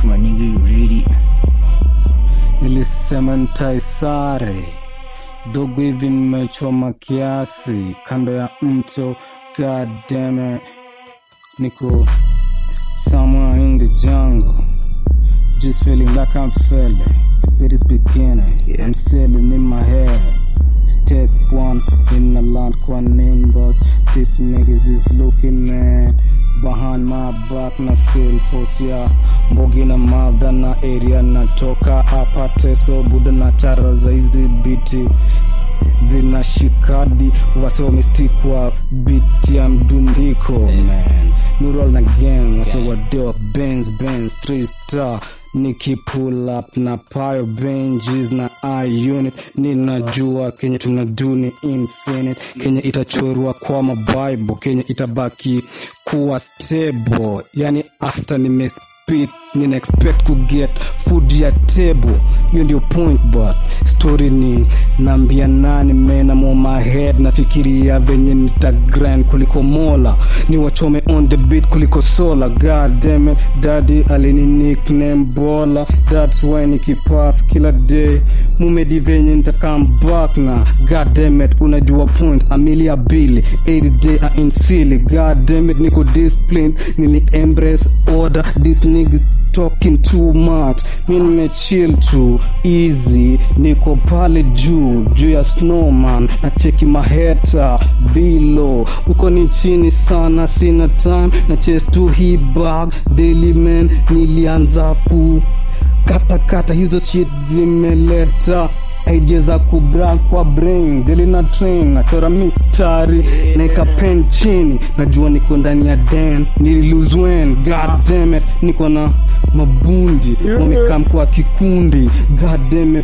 to my nigga, you ready? Nilisema ntaisare dogo hivi nimechoma kiasi kando ya mto God damn it. Niko somewhere in the jungle Just feeling like I'm feeling It is beginning Yeah. I'm sailing in my head Step one in the land kwa nimbus These niggas is looking man Behind my back na feel force ya Mbogi na madha na area natoka hapa teso buda na chara za hizi biti zinashikadi wase wamestikwa bit ya mdundiko man nural na gang wase wadeo benz benz three star niki pull up na payo benjis na i unit ninajua kenye tunaduni infinite kenye itachorwa kwa mabible kenye itabaki kuwa stable yani after nimespit nina expect ku get food ya table hiyo ndio point but story ni nambia nani mena mo my head nafikiria venye nitagrind kuliko mola ni wachome on the beat kuliko sola god damn it daddy alini nickname bola that's why nikipass kila day mumedi venye nitakam back na god damn it unajua point amelia bili 80 day a insili god damn it niko disciplined nili embrace order this nigga talking too much mi nimechill tu easy niko pale juu juu ya snowman na cheki maheta bilo uko ni chini sana sina time na chase tu hii bag daily man nilianza ku kata kata hizo shit zimeleta idea za kubra kwa brain deli na train nachora mistari naeka pen chini najua niko ndani ya den nililuzwen god damn it niko na mabundi wamekam kwa kikundi god damn it